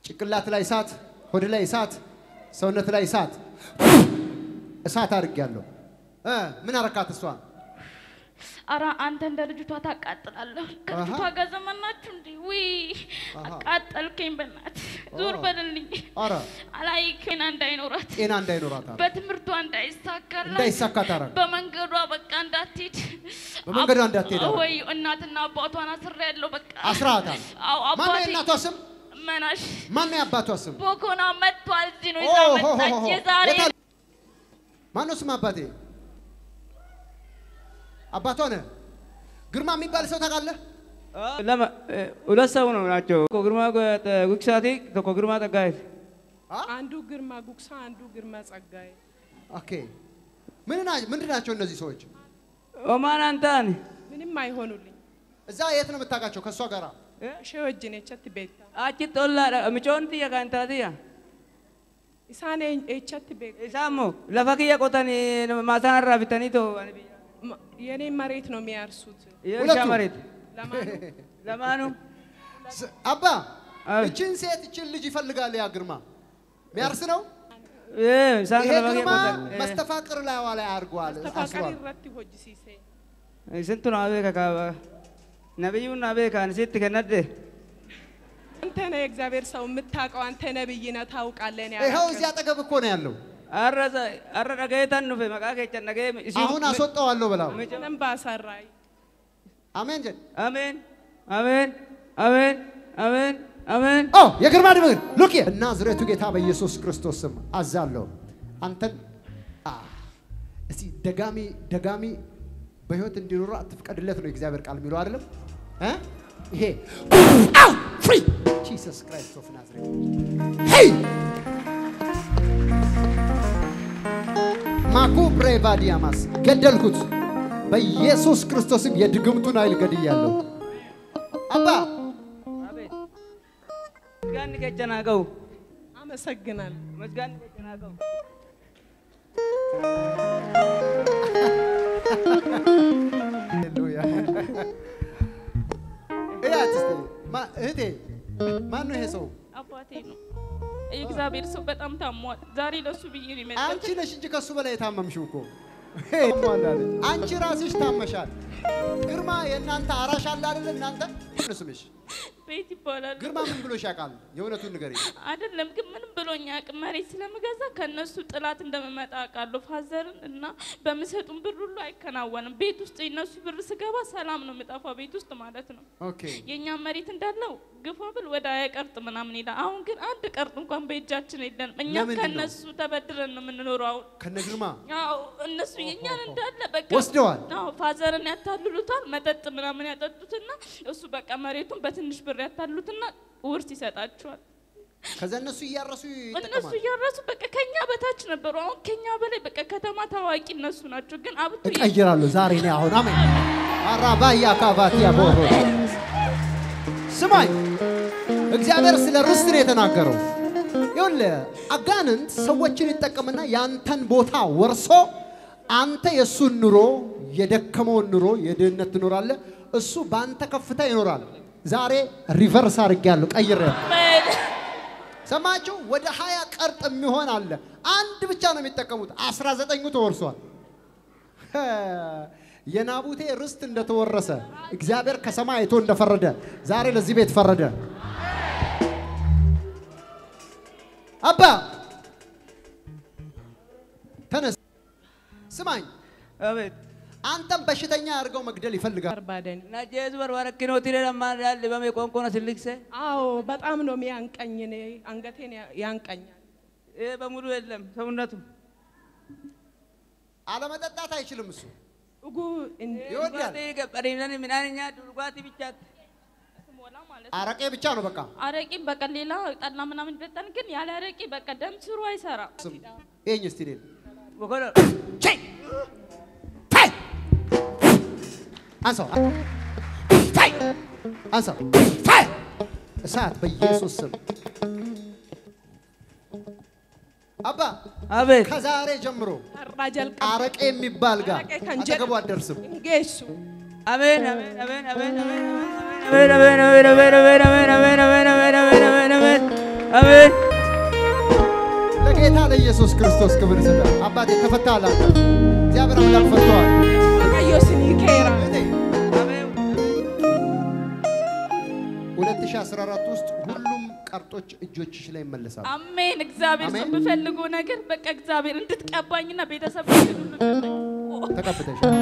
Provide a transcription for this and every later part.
ጭንቅላት ላይ እሳት፣ ሆድ ላይ እሳት፣ ሰውነት ላይ እሳት እሳት አድርጌያለሁ። እ ምን አረካት እሷን? አረ አንተ እንደ ልጅቷ ታቃጥላለህ። ከልጅቷ አሃ። ጋር ዘመናችሁ እንዲ ውይ አቃጠልከኝ። በናት ዞር በልልኝ። አረ አላይከና እንዳይኖራት ጤና እንዳይኖራት አረ በትምህርቷ እንዳይሳካላት እንዳይሳካ ታረግ በመንገዷ በቃ እንዳትሄድ በመንገዷ እንዳትሄድ አረ። ወይ እናትና አባቷን አስሬ ያለው በቃ አስራታል። አዎ ማነው አባቴ የእናቷ ስም? መናሽ ማነው የአባቷ ስም? ቦኮና መጥቷል። እዚህ ነው ኦ ይዛ ሆ ሆ መጣች። ሆ። የዛሬ የት አለ? ማነው ስም አባቴ? አባቷ ነህ? ግርማ የሚባል ሰው ታውቃለህ? lama ሁለት ሰው ነው ናቸው። tokko ግርማ ጉክሳቲ tokko ግርማ ጠጋየት አንዱ ግርማ ጉግሳ፣ አንዱ ግርማ ጸጋዬ። ኦኬ። ምን ና- ምንድን ናቸው እነዚህ ሰዎች? ኦማን አንታን ምንም አይሆኑልኝ። እዛ የት ነው የምታውቃቸው? ከእሷ ጋር ishee wajjin echatti beekta. achi xollaadha micoon tiyya kan taatiyya Isaan echatti beekta. isaan moo lafa kiyya qotanii maasaan irraa bitanii too ani biyya የኔን መሬት ነው የሚያርሱት። የእርሻ ሁለቱም? መሬት ለማኑ ለማኑ ስ- አባ አይ። እችን ሴት እችን ልጅ ይፈልጋል ያ ግርማ ሚያርስ ነው። isaan ይሄ lafa kiyya ግርማ qotan መስተፋቅር ላይዋ ላይ አድርጓል ተፋቀሪ አስሯል። irratti hojjisiise. isintu naa beeka kaaba nabiyyuun naa beekaan sitti kennadde አንተ ነህ የእግዚአብሔር ሰው የምታውቀው አንተ ነብይ ነህ ታውቃለህ። እኔ ይኸው አላውቅም። እዚህ አጠገብ እኮ ነው ያለው። har'a sa- har'a dhagayetan dhufe maqaa keechan dhagee አሁን አስወጣዋለሁ ብላው። ምንም ባሰራይ አሜን ጀን አሜን አሜን አሜን አሜን አሜን ኦ የግርማ ድምር ሉክ እና ዝሬቱ ጌታ በኢየሱስ ክርስቶስ ስም አዛለሁ። አንተን አ፣ እስቲ ደጋሚ ደጋሚ በህይወት እንዲኖሩ አትፍቀድለት ነው የእግዚአብሔር ቃል የሚለው አይደለም እ ይሄ አው ፍሪ ጂሰስ ክራይስት ኦፍ ናዝሬት ሄይ ማኩ ብሬቫዲያማስ ገደልኩት በኢየሱስ ክርስቶስም የድግምቱን ኃይል ገድያለሁ። አባ መስጋንni keechan haa ga'u አመሰግናለሁ። መስጋንni keechan haa ga'u ሃሌሉያ እያት እስቲ ማ- እህቴ ማን ነው ይሄ ሰው? አባቴ ነው። የእግዚአብሔር ሰው በጣም ታሟል። ዛሬ ለሱ ብዬ ነው የመጣሁት። አንቺ ነሽ እንጂ ከሱ በላይ የታመምሽው እኮ አንቺ ራስሽ ታመሻል። ግርማ የእናንተ አራሽ አለ አይደል? እናንተ ምንድን ነው ስምሽ? ቤት ይባላል። ግርማ ምን ብሎሽ ያውቃል? የእውነቱን ንገሪኝ። አይደለም ግን ምንም ብሎኝ አያውቅም። መሬት ስለምገዛ ከነሱ ጥላት እንደምመጣ አውቃለሁ። ፋዘርን እና በምሰጡን ብር ሁሉ አይከናወንም። ቤት ውስጥ የነሱ ብር ስገባ ሰላም ነው የምጠፋ ቤት ውስጥ ማለት ነው። ኦኬ የእኛም መሬት እንዳለው ግፋ ብል ወደ ሀያ ቀርጥ ምናምን ይላል። አሁን ግን አንድ ቀርጥ እንኳን በእጃችን የለንም። እኛ ለምንድን ነው? ከነሱ ተበድረን ነው የምንኖረው። አሁን ከነ ግርማ አዎ እነሱ የእኛን እንዳለ በቃ ወስደዋል። አዎ ፋዘርን ያታልሉታል። መጠጥ ምናምን ያጠጡትና እሱ በቃ መሬቱን በትንሽ ብር ያታሉትና ውርስ ይሰጣቸዋል። ከዛ እነሱ እያረሱ እነሱ ይጠቀማል። እያረሱ በቃ ከኛ በታች ነበሩ። አሁን ከኛ በላይ በቃ ከተማ ታዋቂ እነሱ ናቸው። ግን አብቶ እቀይራለሁ ዛሬ ነው አሁን። አሜን አራባያ ካባቲያ ቦሮ ስማኝ፣ እግዚአብሔር ስለ ርስት ነው የተናገረው። ይኸውልህ አጋንንት ሰዎችን ይጠቀምና ያንተን ቦታ ወርሶ አንተ የእሱን ኑሮ የደከመውን ኑሮ የድህነት ትኖራለህ፣ እሱ በአንተ ከፍታ ይኖራል። ዛሬ ሪቨርስ አድርጌያለሁ፣ ቀይሬያለሁ። ሰማችሁ? ወደ ሀያ ቀርጥ የሚሆን አለ። አንድ ብቻ ነው የሚጠቀሙት፣ አስራ ዘጠኙ ተወርሷል። የናቡቴ ርስት እንደተወረሰ እግዚአብሔር ከሰማይ አይቶ እንደፈረደ ዛሬ ለዚህ ቤት ፈረደ። አባ ተነስ፣ ስማኝ። አቤት አንተም በሽተኛ አድርገው መግደል ይፈልጋል። ባርባደን na jeesu barbarakkinootii ledhammaan dhaalibame qoonqoona sillikse አዎ በጣም ነው የሚያንቀኝ። እኔ አንገቴን ያ- ያንቀኛል። ይሄ በሙሉ የለም ሰውነቱ አለመጠጣት አይችልም እሱ እጉ እንደ- ይወዳል። dhugaatii gabadhiinan midhaan nyaatu dhugaatii bichaatti ስሞላ ማለት ነው። አረቄ ብቻ ነው በቃ። አረቄ በቃ ሌላ ጠላ ምናምን ይጠጣል። ግን ያለ አረቄ በቃ ደም ስሩ አይሰራም። ስም ይሄኝ እስቲ እኔን bokola ቼይ! ታይ! አንሳው ታይ! አንሳው ታይ! እሳት በኢየሱስ ስም አባ አቤት ከዛሬ ጀምሮ አራ ጀልቀ አረቄ የሚባል ጋር አረቄ ከንጀ- አጠገቡ አትደርስም። ጌሱ አሜን አሜን አሜን አሜን አሜን አሜን አሜን አሜን አሜን አሜን አሜን አሜን አሜን አሜን አሜን አሜን አሜን ክርስቶስ ክብር ይስጣል። አባቴ ተፈታሃል። አንተ እግዚአብሔር አምላክ ፈቷል። waaqayyo isinii keera 2014 ውስጥ ሁሉም ቀርጦች እጆችሽ ላይ ይመለሳሉ። አሜን። እግዚአብሔር ሰው አሜን። የምፈልገው ነገር በቃ እግዚአብሔር እንድትቀባኝና ቤተሰብ እንድትልልኝ ተቀብተሻል።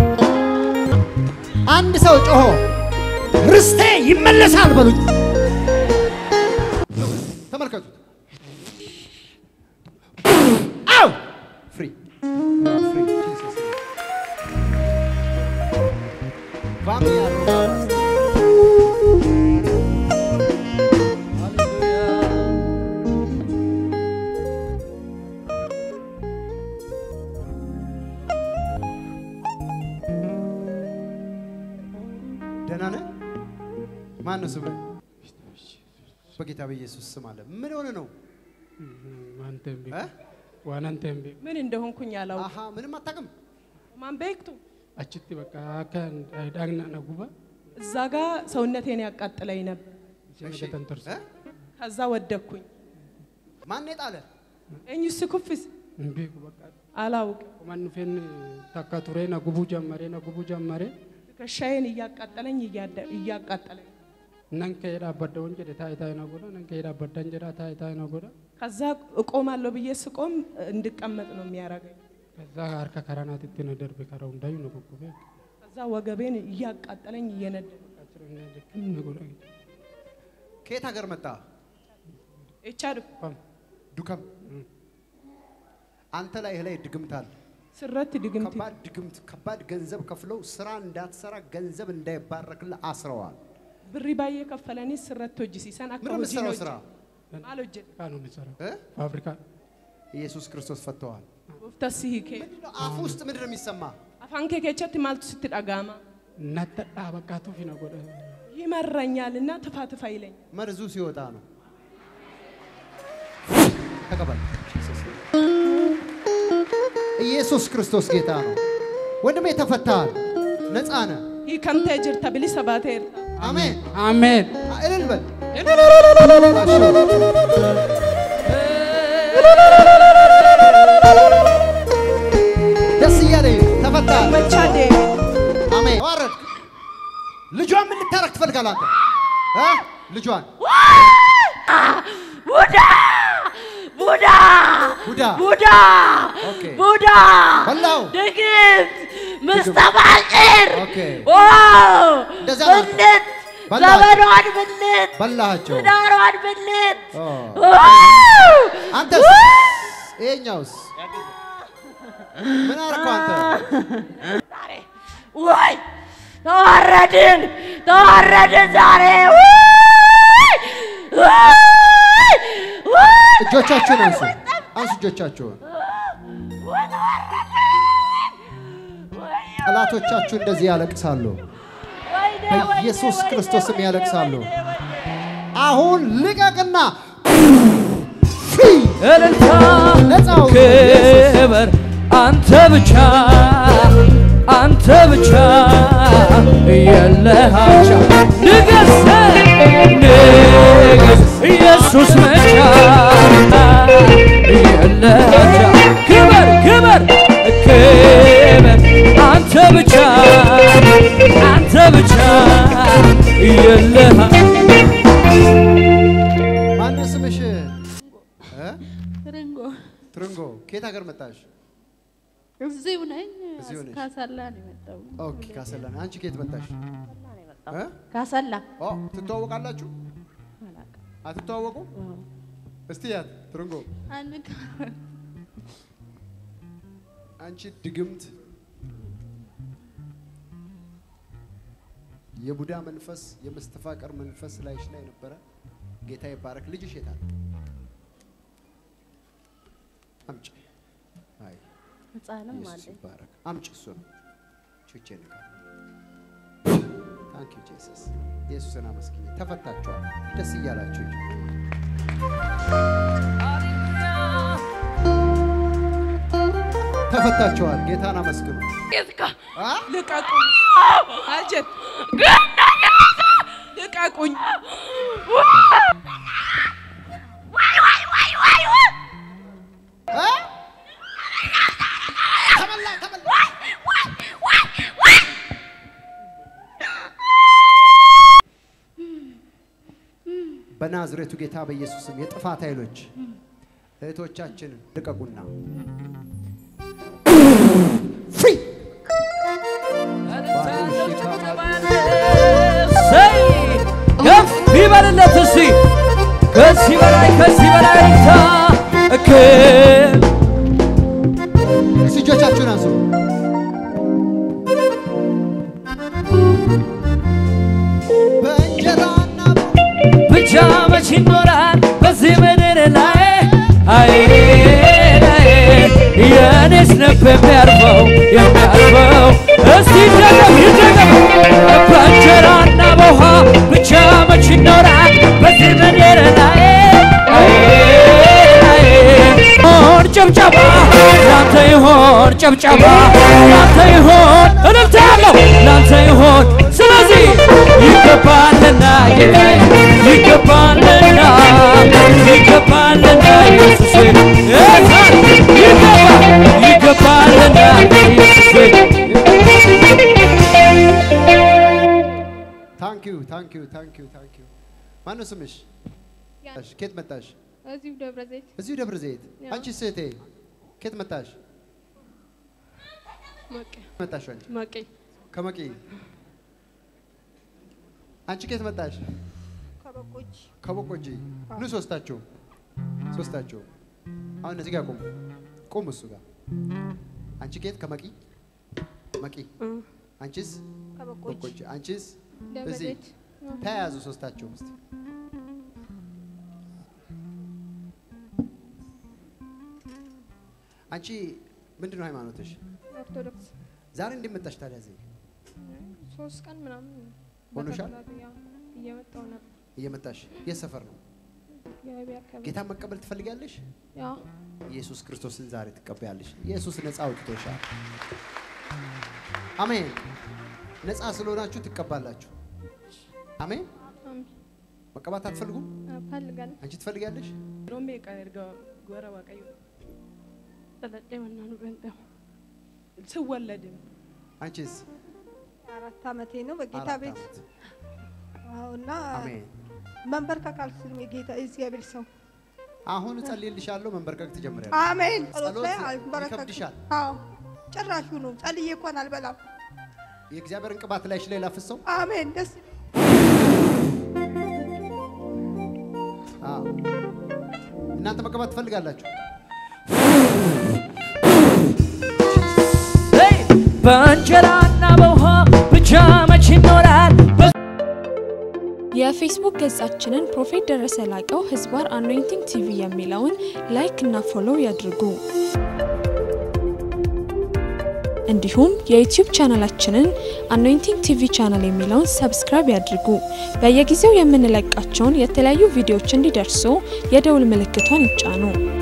አንድ ሰው ጮሆ ርስቴ ይመለሳል በሉት። ተመልከቱት። አው ፍሪ You are free. Jesus name. Vami arrogadas. ደህና ነህ? ማን ነው ስምህ? በጌታ በኢየሱስ ስም አለ። ምን ሆነ ነው? ዋንተን እ? ዋናንተን ምን እንደሆንኩኝ አላውቅም አሃ ምንም አታውቅም። ማን ቤክቱ አችቲ በቃ አካ ዳግና ነጉባ እዛ ጋ ሰውነቴን ያቃጥለኝ ነበር እሺ፣ ገተን ተርሱ እ? ከዛ ወደኩኝ ማን የጣለ? ኤኙስ ኩፍስ ቤኩ በቃ አላውቅም ቁማን ፌን ታካ ቱሬ ነጉቡ ጀመሬ ነጉቡ ጀመሬ ትከሻዬን እያቃጠለኝ እያደ- እያቃጠለኝ ነን ከሄዳ አበደውን ጀደ ታይ ታይ ነጎዳ ነን ከሄዳ አበዳን ጀዳ ታይ ታይ ነጎዳ ከዛ እቆማለሁ ብዬ ስቆም እንድቀመጥ ነው የሚያደርገኝ ከዛ አርከ ከራናት ትን ደርቤ ከራው እንዳዩ ነጉጉቤ ከዛ ወገቤን እያቃጠለኝ እየነደደ አጭረኛ ደክም ነጎዳ ከየት ሀገር መጣ? ኤቻድ ፋም ዱከም። አንተ ላይ ላይ ድግምት አለ። ስረት ድግምት ከባድ ድግምት፣ ከባድ ገንዘብ ከፍለው ስራ እንዳትሰራ ገንዘብ እንዳይባረክልህ አስረዋል። ብሪ ባዬ ከፈለኒ ስረት ሆጅሲሰን አካ ምንድን ነው ሆጂን የምትሰራው ስራ? ማል ሆጀን ካ ነው የሚሰራው እ? ፋብሪካ ኢየሱስ ክርስቶስ ፈተዋል። ጎፍተሲ ሂኬ አፍ ውስጥ ምንድን ነው የሚሰማ? አፋን ኬ ኬቸት ማልቱ ስትጠጋማ ነተዳ በቃ ቱፊ ነጎዳ ይመረኛልና ትፋ ትፋ ይለኝ መርዙ ሲወጣ ነው። ተቀበል። ኢየሱስ ክርስቶስ ጌታ ነው። ወንድሜ ተፈታሃል፣ ነፃ ነህ። ሂከምቴ ጅርተ ብሊሰ ባቴር አሜን። አሜን እልል በል። ደስ እያለኝ ነው። ተፈታሃል። መቻዴ አሜን። ተዋረድክ። ልጇን ምን ልታረግ ትፈልጋለህ አንተ? እ? ልጇን ቡዳ ቡዳ ቡዳ ቡዳ ኦኬ። ቡዳ በላው። ድግምት መስተፋቅር ኦኬ። ዋው እንደዛ ነው። ብልት በላቸው። ዘመኗን ብልት በላሃቸው። ትዳሯን ብልት ኦ። ዋው! አንተስ ይሄኛውስ ምን አደረከው አንተ? ዛሬ ወይ ተዋረድን ተዋረድን ዛሬ ወይ! ወይ! ወይ! እጆቻችሁን አንሱ፣ አንሱ እጆቻችሁን። ወይ ተዋረድን! ወይኔ! ጠላቶቻችሁ እንደዚህ ያለቅሳሉ፣ ወይኔ! በኢየሱስ ወይኔ! ክርስቶስ ስም ወይኔ! ያለቅሳሉ። ወይኔ! ወይኔ! አሁን ልቀቅና ፊ እልልታ ነፃ አውጡ። ኢየሱስ ክብር አንተ ብቻ አንተ ብቻ የለሃቻ ንገስ ንገስ ኢየሱስ ብቻ የለሃቻ ክብር ክብር ክብር አንተ ብቻ አንተ ብቻ የለሃ ማነው ስምሽ? እ? ርንጎ ትርንጎ ከየት ሀገር መጣሽ? እዚሁ ነኝ። እዚሁ ነሽ? ካሰላ ነው የመጣው። ኦኬ ካሰላን። አንቺ ከየት መጣሽ? እ? ካሰላ ኦ ትተዋወቃላችሁ? አላውቅም። አትተዋወቁ? እስቲ ያት ትርንጎ አንድ አንቺ ድግምት የቡዳ መንፈስ የመስተፋቀር መንፈስ ላይሽ ላይ ነበረ። ጌታ ይባረክ። ልጅሽ የታል? አምጪ። አይ ህፃንም ኢየሱስ አለኝ። ይባረክ። አምጪ እሱ ነው ቹቼ ንካል። ታንክ ዩ ጄሰስ። ኢየሱስን አመስግኝ። ተፈታችኋል። ደስ እያላችሁ ሂዱ። ተፈታችኋል። ጌታን አመስግኑ። አ? ልቀቁኝ አጀት ልቀቁኝ አ? በናዝሬቱ ጌታ በኢየሱስም የጥፋት ኃይሎች እህቶቻችንን ልቀቁና ፍሪ ሰይ ከፍ ይበልለት እስቲ ከዚህ በላይ ከዚህ በላይ እልልታ እክል እስቲ እጆቻችሁን አንሱ። በእንጀራና ብቻ መች ይኖራል በዚህ ምድር ላይ አይ ላይ የእኔስ ልብ የሚያርፈው የሚያርፈው እስቲ ይደገም ይደገም በእንጀራና በውሃ ብቻ መች ይኖራል በዚህ ምድር ላይ አይ ላይ ሆን ጭብጨባ ላንተ ይሆን ጭብጨባ ላንተ ይሆን እልልታ ያለው ላንተ ይሆን ስለዚህ ይገባልና ጌታዬ ይገባልና ይገባልና ኢየሱሴ ጌታ ይገባ ይገባልና ኢየሱሴ ታንክ ዩ ታንክ ዩ ታንክ ዩ ታንክ ዩ። ማነው ስምሽ? እሺ፣ ኬት መጣሽ? እዚሁ ደብረ ዘይት እዚሁ ደብረ ዘይት። ያው። አንቺ ሴቴ ኬት መጣሽ? መቄ መጣሽ አንቺ መቄ ከመቂ። አንቺ ኬት መጣሽ? ከበቆች ከቦቆጂ። ኑ ሶስታችሁ ሶስታችሁ አሁን እዚህ ጋር ቁሙ ቁሙ እሱ ጋር። አንቺ ኬት ከመቂ መቂ። አንቺስ ከበቆች ቦቆጂ። አንቺስ ደብረ እዚህ ዘይት ተያያዙ ሶስታችሁ እስቲ አንቺ ምንድን ነው ሃይማኖትሽ? ኦርቶዶክስ ዛሬ እንዴት መጣሽ ታዲያ እዚህ? ሶስት ቀን ምናምን ሆኖሻል? በተከታታይ ያው እየመጣሁ ነበር። እየመጣሽ የት ሰፈር ነው? የአቢ አካባቢ ጌታን መቀበል ትፈልጊያለሽ? ያው ኢየሱስ ክርስቶስን ዛሬ ትቀበያለሽ። ኢየሱስ ነፃ አውጥቶሻል። አሜን። ነፃ ስለሆናችሁ ትቀባላችሁ። አሜን። አሜን። መቀባት አትፈልጉም? እፈልጋለሁ። አንቺ ትፈልጊያለሽ? ሮሜ ቀን ኤርጋ ጎረ ዋቀዩ ጠለጤ መናኑ በንጠው ስወለድም አንቺስ? አራት ዓመቴ ነው በጌታ አራት ቤት ዓመት። አዎ፣ እና አሜን። መንበርከክ አልችልም። የጌታ እግዚአብሔር ሰው አሁን እጸልይልሻለሁ፣ መንበርከክ ትጀምሪያለሽ። አሜን። ጸሎት ላይ ጸሎት አልበረከክም። ይከብድሻል? አዎ ጭራሹ ነው። ጸልዬ እንኳን አልበላም። የእግዚአብሔርን ቅባት ላይሽ ላይ ላፍሰው። አሜን። ደስ አዎ። እናንተ መቀባት ትፈልጋላችሁ? ሰይ በእንጀራና በውሃ ብቻ መች ይኖራል የፌስቡክ ገጻችንን ፕሮፌት ደረሰ ላቀው ህዝባር አኖይንቲንግ ቲቪ የሚለውን ላይክ እና ፎሎው ያድርጉ። እንዲሁም የዩቲዩብ ቻናላችንን አኖይንቲንግ ቲቪ ቻናል የሚለውን ሰብስክራይብ ያድርጉ። በየጊዜው የምንለቃቸውን የተለያዩ ቪዲዮዎች እንዲደርሱ የደውል ምልክቷን ይጫኑ።